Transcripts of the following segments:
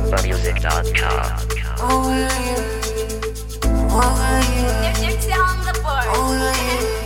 AlumbaMusic.com. Gypsy on the board.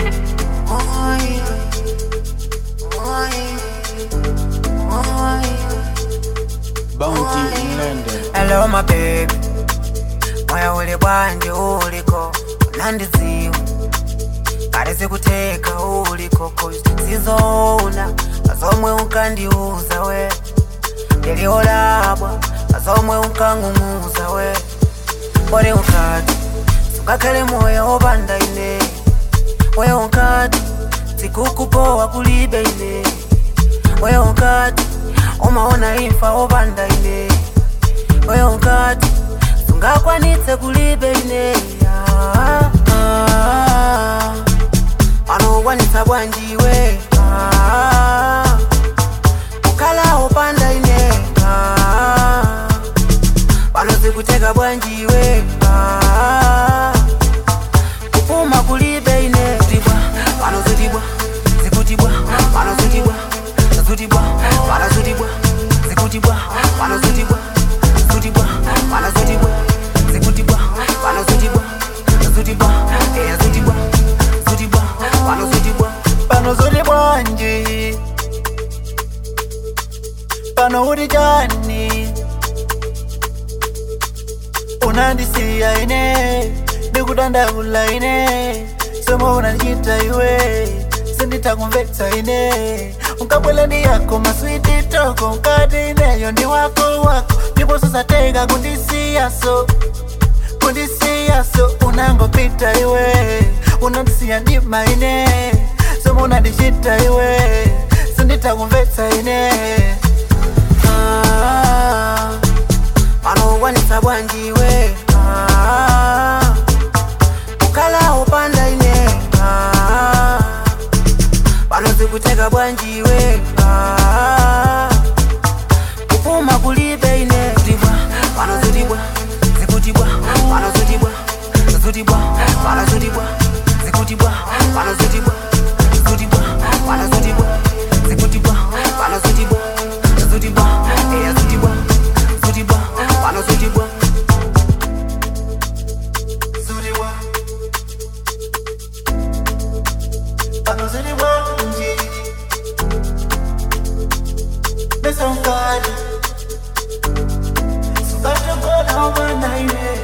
Bounty in London. Hello my baby moyo uli bwanje uliko unandiziwa kale sikuteka uliko cause sizoona kazomwe unkandiuza we ndiliolabwa kazomwe unkang'ung'uza we pole unkati sungakhale moyo wopanda ine we unkati sikukupowa kulibe ine we unkati umaona imfa wopanda ine we unkati sungakwanitse kulibe ine Ah, ah, anokwanitsa bwanjiwe Ah, kukhala wopanda ine Ah, panozikuteka bwanjiwe Ah, kupuma kulibe ine zitibwa panozitibwa zikutibwa panozitibwa zikutibwa panozitibwa zikutibwa panozitibwa zikutibwa panozitibwa zikutibwa panozitibwa zikutibwa eya zitibwa zitibwa panozitibwa Panozuli bwanji pano uli chani unandisiya ine ndikudandaula ine somo unandichita iwe sinditakumvetsa ine unkabwela ndi yako maswiti toko unkati ineyo ndi wako wako ndipo susateka kundisiyaso kundisiyaso unangopita iwe unandisiya ndima ine somo unandichita iwe sinditakumvetsa ine Ah, panokwanitsa bwanjiwe Ah, kukhala wopanda ine Ah, panozikuteka bwanjiwe Ah, kupuma kulibe ine zitibwa panozitibwa zikutibwa panozitibwa zikutibwa panozitibwa zikutibwa panozitibwa zikutibwa panozitibwa zikutibwa panozitibwa zikutibwa eya zitibwa zikutibwa panozitibwa Zuriwa Panozuli bwanji Besa unkali Sukata mbona umana ine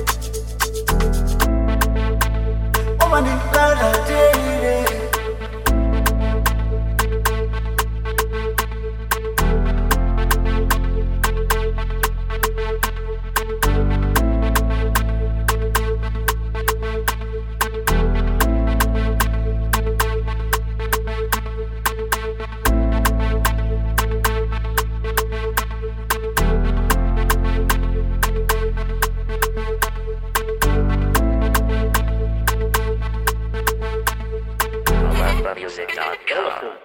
Umani lala teire AlumbaMusic.com.